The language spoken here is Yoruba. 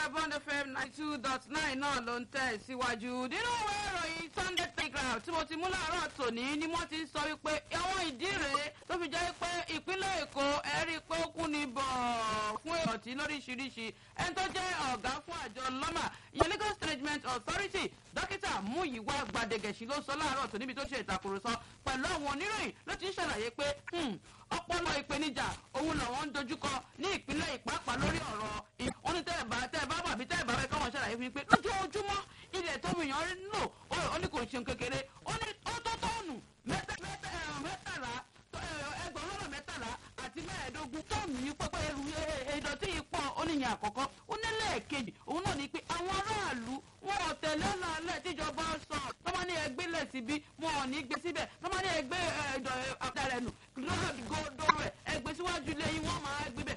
iléeṣẹ́ bond fm ninety two dot nine náà ló ń tẹ̀ síwájú nínú ìwé ìròyìn sunday telegraph tí mo ti mú láàárọ̀ tòní ni wọ́n ti sọ wípé àwọn ìdí rèé tó fi jẹ́ pé ìpínlẹ̀ èkó ẹ̀rí pé ó kún ní bọ̀ fún ìrọ̀tí lóríṣiríṣi ẹni tó jẹ́ ọ̀gá fún àjọ lọ́mà ìyẹn lagos management authority dókítà múyìwá gbadegẹ̀sì ló sọ láàárọ̀ tó níbi tó ṣe ìtàkùrọ̀sọ pẹ̀lú àwọn oníròyìn ló ti ń ṣàlàyé pé ọpọlọ ìpèníjà òun làwọn ń dojúkọ ní ìpínlẹ̀ ìpápá lórí ọ̀rọ̀ wọn ní tẹ́ ẹ̀ bá tẹ́ ẹ̀ bá bàbí tẹ́ ẹ̀ bá bẹ́ẹ̀ káwọn ṣàlàyé fún mi pé lójoojúmọ́ ilẹ̀ tó mi yàn ń lò ó ní kò ṣeun kékeré ó ní ó tó tọ́ọ̀nù mẹ́tàlá ẹgbẹ̀rún lọ́nà mẹ́tàlá àti mẹ́ẹ̀ẹ́dógún tọ́ọ̀nù yìí pẹ́pẹ́ ẹrù ìdọ̀tí yìí pọ̀ ó níyàn àkọ́kọ́ ó ní lẹ́ẹ̀kejì òun náà ní pé àwọn aráàlú wọn ò tẹ̀lé lálẹ́ tíjọba sọ tọ́mọ ní ẹgbẹ́ lẹ̀ síbí wọn ò ní gbé síbẹ̀ tọ́mọ ní ẹgbẹ́ ẹ̀dọ̀ àdàrẹ̀ nù